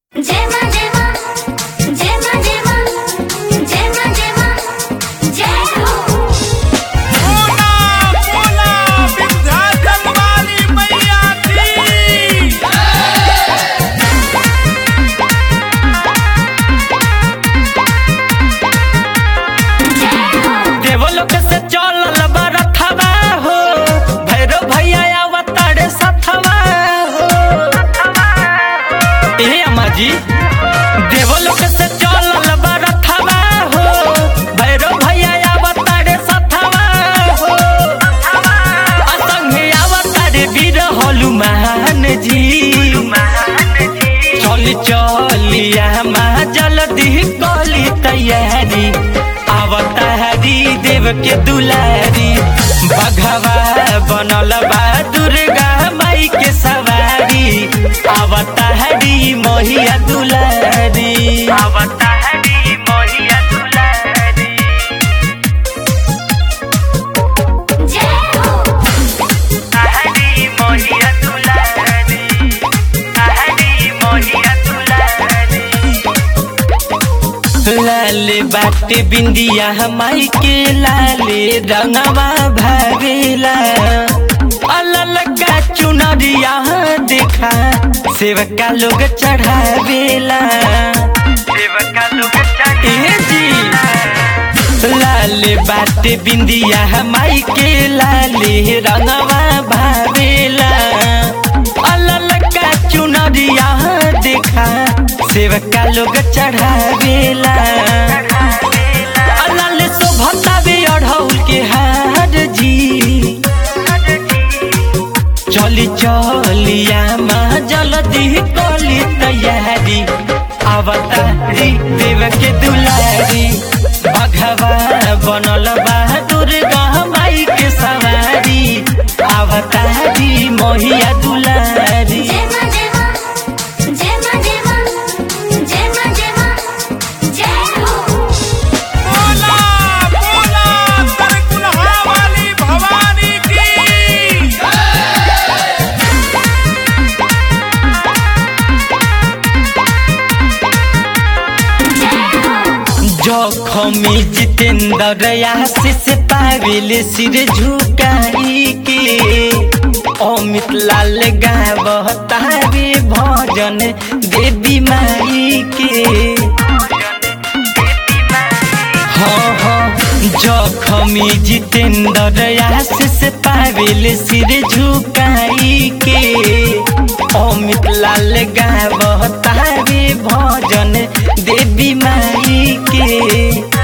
जय मां जय मां जय मां जय मां जय मां जय मां जय हो बोला बोला विंध्याचल वाली मैया की देवलोक से चलल बरथवा हो भैरव भैया अवतारे सथवा हो ए अम्मा जी देवलोक से चलल बरथवा हो भैरव भैया अवतारे सथवा हो असंगे अवतारे वीर हनुमान जी चली चलिया माँ जल्दी कली तैयारी अवतारी देव के दुलारी बघवा बनल बा दुर्गा माई के सवारी अवतारी मोहिया दुलारी अवतारी मोहिया दुलारी जय हो हरी मोहिया दुलारी हरी मोहिया दुलारी लाले बाटे बिंदिया माई के लाले रंगवा भरेला अलल का चुनरिया देखा सेवका लोग चढ़ावेला सेवका लोग चढ़े जी लाले बाटे बिंदिया माई के लाले रंगवा भावेला अलल का चुनरिया देखा सेवका लोग चढ़ावेला अलल शोभतावे अढ़ौल के हार जी चली चलिया माँ जल्दी कली तैयारी अवतारी देव के दुलारी बघवा बनल बा दुर्गा माई के सवारी अवतारी मोहिया दुलारी जय मां जय मां जय मां जय मां जय मां जय मां जय हो बोला बोला तरकुलहा वाली भवानी की जखमी जितेंद्र आशीष पाविल सिर झुकाई के अमित लाल गावतारे भजन देवी माई के हाँ हाँ जखमी जितेंद्र आशीष पाविल सिर झुकाई के अमित लाल गावतारे भजन देवी माई के